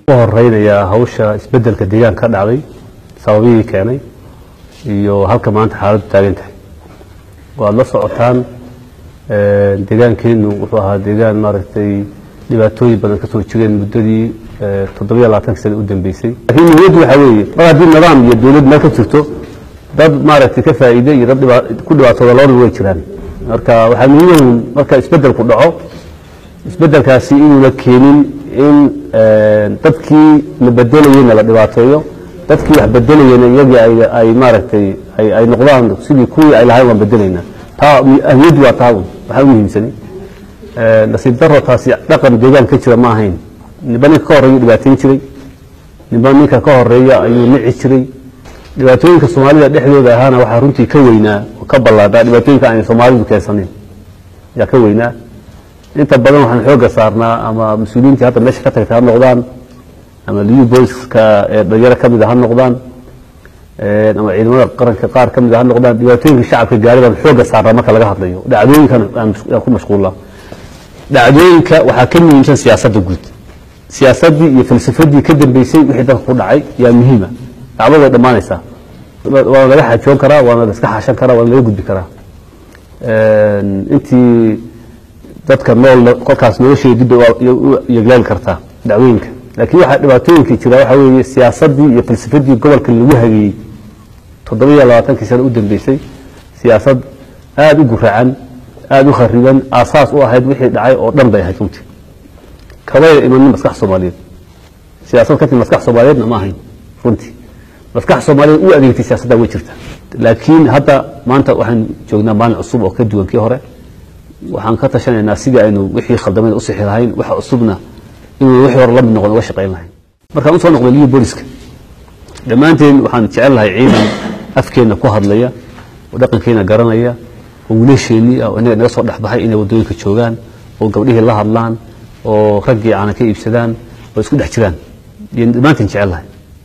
u horeynayaa hawsha isbedelka deegaanka ka dhacday sababihii keenay iyo halka maanta xaaladdu taagan tahay waad la socotaan deegaankeenu wuxuu ahaa deegaan maaragtay dhibaatooyin badan ka soo jireen muddadii toddobiyo labaatanka sana u dambeysay laakiin muhimaddu waxaa weeye mar haddii nidaam iyo dowlad meel ka jirto dad maaragtay ka faa'iide iyo dad ku dhibaatooda labadaba way jiraan marka waxaa muhiim marka isbedelku dhaco isbedelkaasi inuuna keenin in dadkii la bedelayeyna la dhibaateeyo dadkii wax bedelayeyna iyagii ay maaragtay ay noqdaan sidii kuwii ay lahayn waan bedelaynaa taa ahmiyaddu waa taa un waxaa u muhiimsanay nasiib daro taasi dhaqan deegaan ka jira ma ahayn ninba ninka ka horreeya dhibaateyn jiray ninba ninka ka horeeya ayuu nici jiray dhibaatooyinka soomaalida dhexdooda ahaana waxaa runtii ka weynaa oo ka ballaadhaa dhibaatooyinka aan soomaalidu keensanin ayaa ka weynaa inta badan waxaan xooga saarnaa ama mas-uuliyiintii hadda meesha ka tagtay ha noqdaan ama liu booliska ee dhalinyaro ka mid a ha noqdaan ama ciidamada qaranka qaar ka mid a ha noqdaan dhibaatooyinka shacabka gaari baan xooga saarnaa marka laga hadlayo dhacdooyinkan aan ku mashquullaa dhacdooyinka waxaa ka muhiimsan siyaasadda guud siyaasaddii iyo falsafadii ka dambeysay wixii dalka ku dhacay yaa muhiima dacwad way dhammaanaysaa waana laga xajoon karaa waana la iska xashan karaa waana laga gudbi karaa intii dadka nool kolkaas nolosheeda dib u yeglaali kartaa dacwooyinka laakiin waxaa dhibaatooyinka jira waxaa weeye siyaasaddii iyo falsafadii gobolka lagu hageeyey toddobiyo labaatankii sana u dambeysay siyaasad aada u guracan aada u khariban aasaas u ahayd wixii dhacay oo dhan bay ahayd runtii kabayna imanin maskax soomaaliyeed siyaasad ka timi maskax soomaaliyeedna ma ahayn runtii maskax soomaaliyeed u adeegtay siyaasadda way jirta laakiin hadda maanta waxaan joognaa maalin cusub oo ka duwan kii hore waxaan ka tashanaynaa sidii aynu wixii khaldamayn u sixi lahayn waxa cusubna inuu wixii hore la mid noqon uga shaqayn lahayn markaan usoo noqday liyo booliska dhammaanteen waxaan jecel lahay ciidan afkeenna ku hadlaya oo dhaqankeena garanaya oo wiilasheennii ah oo inaga naga soo dhexbaxay inay waddooyinka joogaan oo gabdhihii la hadlaan oo raggii caana ka iibsadaan oo isku dhex jiraan iyo dhammaanteen jecel lahay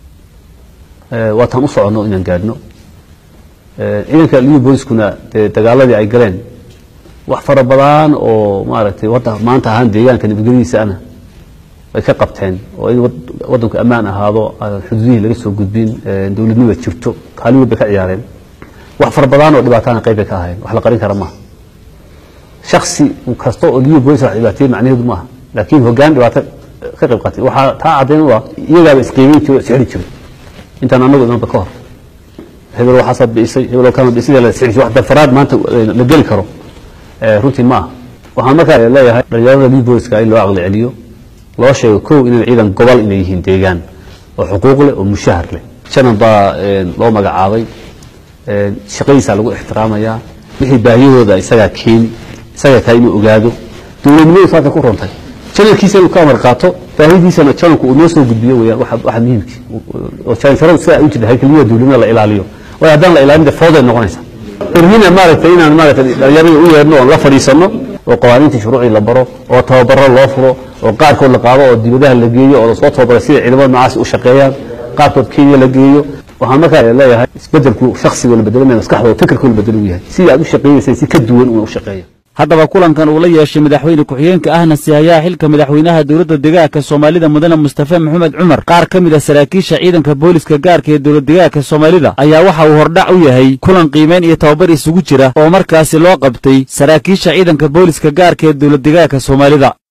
waataan u soconno inaan gaadhno ciidanka liyo booliskuna dee dagaaladii ay galeen wax fara badan oo maaragtay wadda maanta ahaan deegaanka nabadgelyadiisa ana way ka qabteen oo in waddanku ammaan ahaado xuduudihii laga soo gudbin dowladnimada jirto kaalin weyn bay ka ciyaareen wax fara badan oo dhibaatana qayb bay ka ahayn wax la qarin kara maaha shaksi kasta oo liyo boolis wax dhibaateeyey macnaheedu maaha laakiin hoggaan dhibaato ka qayb qaatay waxaa taa caddayn u ah iyagaaba isqiimeyn jiray oo isxiri jiray intaan annagu imanba ka hor hebel waxaasaad bi'isay hebel kama bi'isay la isxiri jiray wax dafaraad maanta la geli karo runtii ma aha waxaan markaa leeyahay dhalinyarada liyo booliska in loo aqli celiyo loo sheego kow inay ciidan gobol inay yihiin deegaan oo xuquuq leh oo mushahar leh janan baa loo magacaabay shaqadiisaa lagu ixtiraamayaa wixii baahiyahooda isagaa keeni isagaa kaa inuu ogaado dowladnimadu saasay ku runtay janalkiisa inuu ka amar qaato baahidiisana janalku uu noo soo gudbiyo weyaan waxa muhiimkii oo jansaradu sidaa u jirta haykalnimada dowladnimada la ilaaliyo waayo haddaan la ilaalin de fooday noqonaysa irmina maaragtay inaan maaragtay dhalinyarada u yeerno oon la fadhiisanno oo qawaaniintii shuruucii la baro oo tababaro loo furo oo qaarkood la qaado oo dibadaha la geeyo oo lasoo tababaro sida ciidamada noocaasi u shaqeeyaan qaarkood kenya la geeyo waxaan markaa leeyahay isbedelku shaksiga la bedelama maskaxdooda fikirkoo la bedelo u yahay sidii aad u shaqeynaysay si ka duwan una u shaqeeya haddaba kulankan uu la yeeshay madaxweyne ku-xigeenka ahna sihayaha xilka madaxweynaha dowladda degaanka soomaalida mudane mustafe maxamed cumar qaar ka mid a saraakiisha ciidanka booliska gaarka ee dowlad degaanka soomaalida ayaa waxa uu hordhac u yahay kulan qiimeyn iyo tababar isugu jira oo markaasi loo qabtay saraakiisha ciidanka booliska gaarka ee dowlad degaanka soomaalida